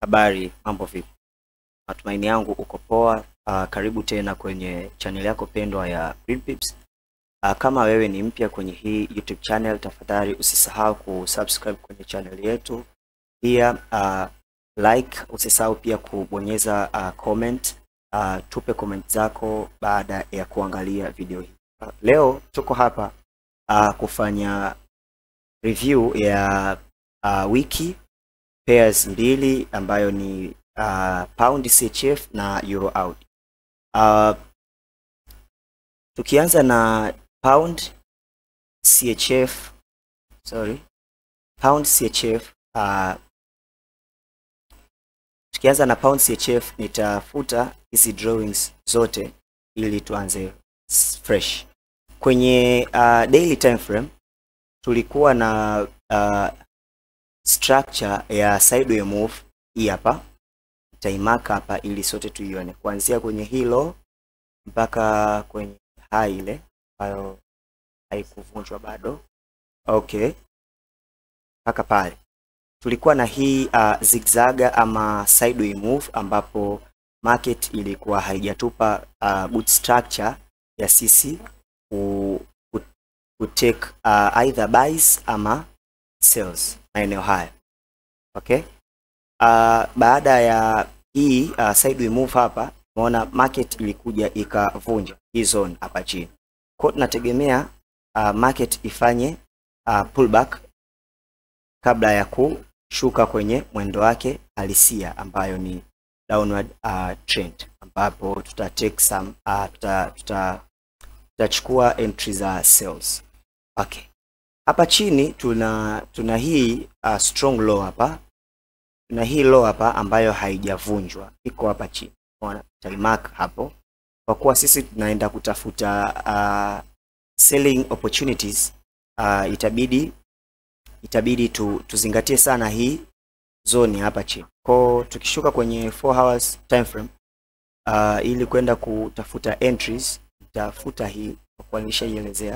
Habari, mambo vipi? Matumaini yangu uko poa. Uh, karibu tena kwenye channel yako pendwa ya GreenPips. Uh, kama wewe ni mpya kwenye hii YouTube channel, tafadhali usisahau kusubscribe kwenye channel yetu, pia uh, like, usisahau pia kubonyeza uh, comment. Uh, tupe comment zako baada ya kuangalia video hii. Uh, leo tuko hapa uh, kufanya review ya uh, wiki pairs mbili ambayo ni uh, pound CHF na euro AUD. Uh, tukianza na pound CHF, sorry, pound CHF uh, tukianza na pound CHF nitafuta hizi drawings zote ili tuanze fresh. Kwenye uh, daily time frame tulikuwa na uh, structure ya sideways move hii hapa, nitaimaka hapa ili sote tuione kuanzia kwenye hilo mpaka kwenye high ile ambayo haikuvunjwa bado. Okay, mpaka pale tulikuwa na hii uh, zigzaga ama sideways move ambapo market ilikuwa haijatupa uh, good structure ya sisi ku, ku, ku take uh, either buys ama sales maeneo haya. Okay? Uh, baada ya hii uh, sideways move hapa umeona market ilikuja ikavunja hii zone hapa chini. Kwa hiyo tunategemea uh, market ifanye uh, pullback kabla ya kushuka kwenye mwendo wake halisia ambayo ni downward uh, trend ambapo tuta take some uh, tuta tuta tutachukua entry za sales. Okay. Hapa chini tuna tuna hii uh, strong low hapa. Tuna hii low hapa ambayo haijavunjwa. Iko hapa chini. Unaona? Taimark hapo. Kwa kuwa sisi tunaenda kutafuta uh, selling opportunities uh, itabidi itabidi tu, tuzingatie sana hii zone hapa chini. Kwa tukishuka kwenye 4 hours time frame uh, ili kwenda kutafuta entries nitafuta hii kwa kuwa nilishaielezea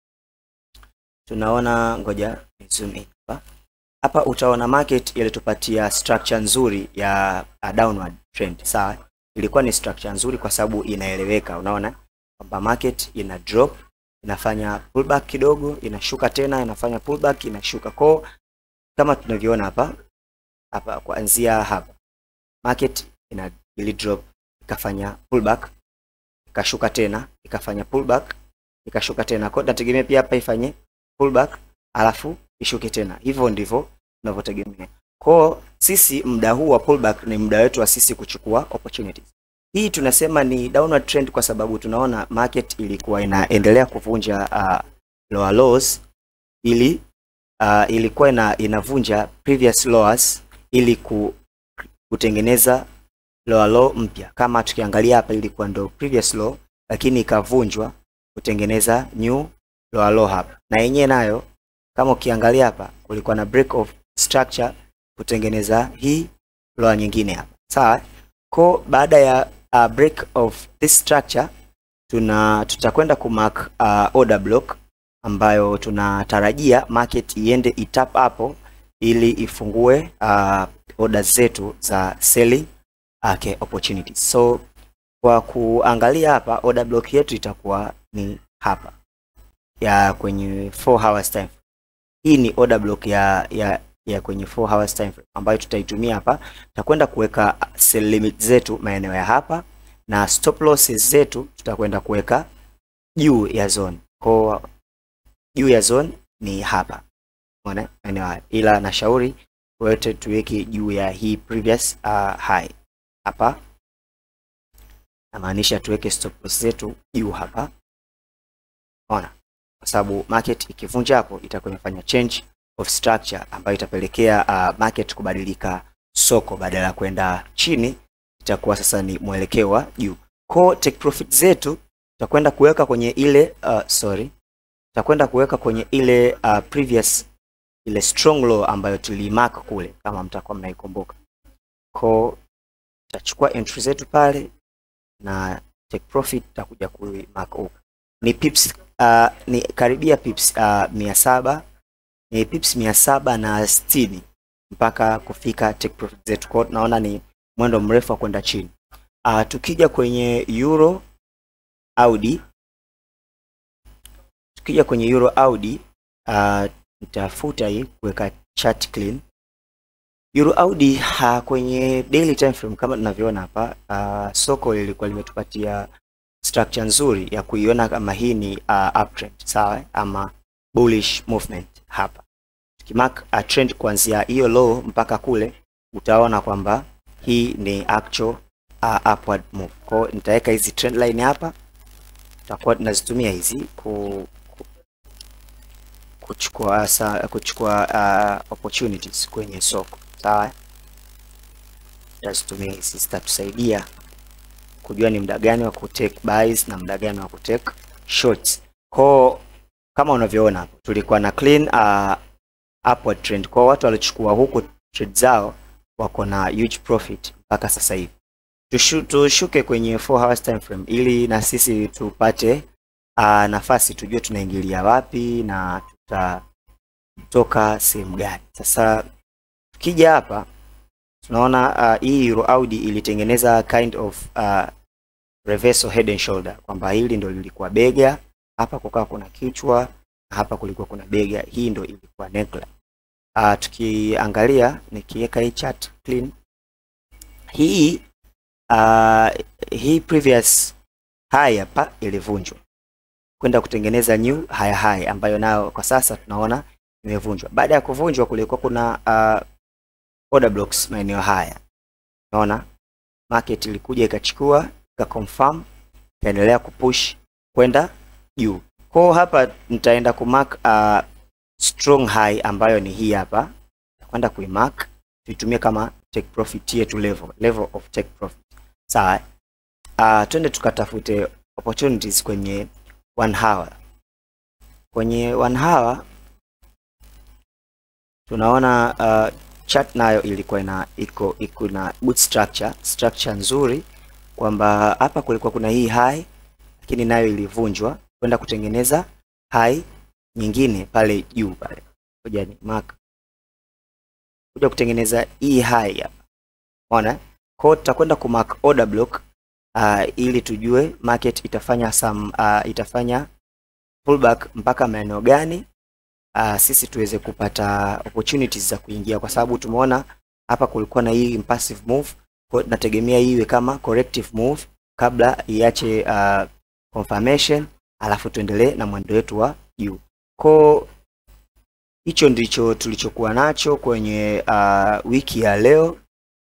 tunaona ngoja zoom in hapa hapa utaona market ilitupatia structure nzuri ya uh, downward trend sawa ilikuwa ni structure nzuri kwa sababu inaeleweka unaona kwamba market ina drop inafanya pullback kidogo inashuka tena inafanya pullback inashuka ko kama tunavyoona hapa hapa kuanzia hapa market ina ili drop ikafanya pullback ikashuka tena ikafanya pullback ikashuka tena kwa nategemea pia hapa ifanye pullback alafu ishuke tena. Hivyo ndivyo tunavyotegemea. Kwa sisi muda huu wa pullback ni muda wetu wa sisi kuchukua opportunities. Hii tunasema ni downward trend kwa sababu tunaona market ilikuwa inaendelea kuvunja uh, lower lows ili uh, ilikuwa ina, inavunja previous lows ili ku, kutengeneza lower low mpya. Kama tukiangalia hapa ilikuwa ndo previous low lakini ikavunjwa kutengeneza new lower low hapa, na yenyewe nayo kama ukiangalia hapa kulikuwa na break of structure kutengeneza hii lower nyingine hapa, sawa. Ko baada ya uh, break of this structure tuna tutakwenda kumark uh, order block ambayo tunatarajia market iende itap hapo ili ifungue uh, orders zetu za selling okay, opportunities. So kwa kuangalia hapa order block yetu itakuwa ni hapa ya kwenye 4 hours time. Hii ni order block ya ya ya kwenye 4 hours time frame ambayo tutaitumia hapa. Tutakwenda kuweka sell limit zetu maeneo ya hapa na stop losses zetu tutakwenda kuweka juu ya zone. Kwa juu ya zone ni hapa. Unaona maeneo haya. Ila nashauri wote tuweke juu ya hii previous uh, high. Hapa namaanisha tuweke stop loss zetu juu hapa. Unaona? kwa sababu market ikivunja hapo itakuwa imefanya change of structure ambayo itapelekea uh, market kubadilika soko, badala ya kwenda chini itakuwa sasa ni mwelekeo wa juu. Kwa take profit zetu tutakwenda kuweka kwenye ile uh, sorry, tutakwenda kuweka kwenye ile uh, previous ile strong low ambayo tulimark kule, kama mtakuwa mnaikumbuka. Kwa tutachukua entry zetu pale na take profit tutakuja kuimark huko ni pips uh, ni karibia pips uh, mia saba ni pips mia saba na sitini mpaka kufika take profit zetu. Kwa hiyo tunaona ni mwendo mrefu wa kwenda chini. Uh, tukija kwenye euro Audi, tukija kwenye euro Audi uh, nitafuta hii kuweka chart clean. Euro Audi uh, kwenye daily time frame kama tunavyoona hapa uh, soko lilikuwa limetupatia structure nzuri ya kuiona kama hii ni uh, uptrend sawa, ama bullish movement hapa. Tukimark a trend kuanzia hiyo low mpaka kule, utaona kwamba hii ni actual uh, upward move. Kwa hiyo nitaweka hizi trend line hapa, tutakuwa tunazitumia hizi ku, ku, kuchukua sa, kuchukua uh, opportunities kwenye soko sawa. Tutazitumia hizi zitatusaidia kujua ni muda gani wa kutake buys na muda gani wa kutake shorts. Kwa kama unavyoona hapo tulikuwa na clean uh, upward trend. Kwa watu waliochukua huko trade zao wako na huge profit mpaka sasa hivi. Tushu, tushuke kwenye 4 hours time frame ili na sisi tupate uh, nafasi tujue tunaingilia wapi na tutatoka sehemu gani. Sasa tukija hapa tunaona uh, hii Euro Audi ilitengeneza kind of uh, reversal head and shoulder, kwamba hili ndo lilikuwa bega, hapa kukawa kuna kichwa na hapa kulikuwa kuna bega. Hii ndo ilikuwa neckline. Uh, tukiangalia nikiweka hii chart clean, hii uh, hii previous high hapa ilivunjwa kwenda kutengeneza new high high, ambayo nayo kwa sasa tunaona imevunjwa. Baada ya kuvunjwa kulikuwa kuna uh, order blocks maeneo haya, unaona market ilikuja ikachukua ika confirm ikaendelea kupush kwenda juu. Kwa hapa nitaenda kumark uh, strong high ambayo ni hii hapa, kwenda kuimark tuitumie kama take profit yetu level level of take profit. Sawa, uh, twende tukatafute opportunities kwenye one hour. Kwenye one hour tunaona uh, chart nayo ilikuwa ina iko iko na good structure structure nzuri, kwamba hapa kulikuwa kuna hii high, lakini nayo ilivunjwa kwenda kutengeneza high nyingine pale juu pale, ngoja ni mark kuja kutengeneza hii high hapa, unaona. Kwa hiyo tutakwenda ku mark order block uh, ili tujue market itafanya some uh, itafanya pullback mpaka maeneo gani uh, sisi tuweze kupata opportunities za kuingia, kwa sababu tumeona hapa kulikuwa na hii impulsive move, kwa tunategemea iwe kama corrective move kabla iache uh, confirmation, alafu tuendelee na mwendo wetu wa juu. Kwa hicho ndicho tulichokuwa nacho kwenye uh, wiki ya leo.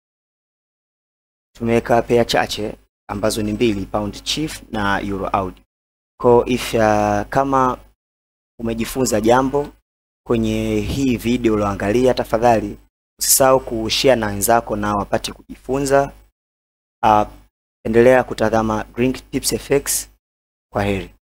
Tumeweka pea chache ambazo ni mbili, pound chief na euro audi. Kwa if uh, kama umejifunza jambo kwenye hii video ulioangalia, tafadhali usisahau kushare na wenzako nao wapate kujifunza. Uh, endelea kutazama Green Tips FX. Kwa heri.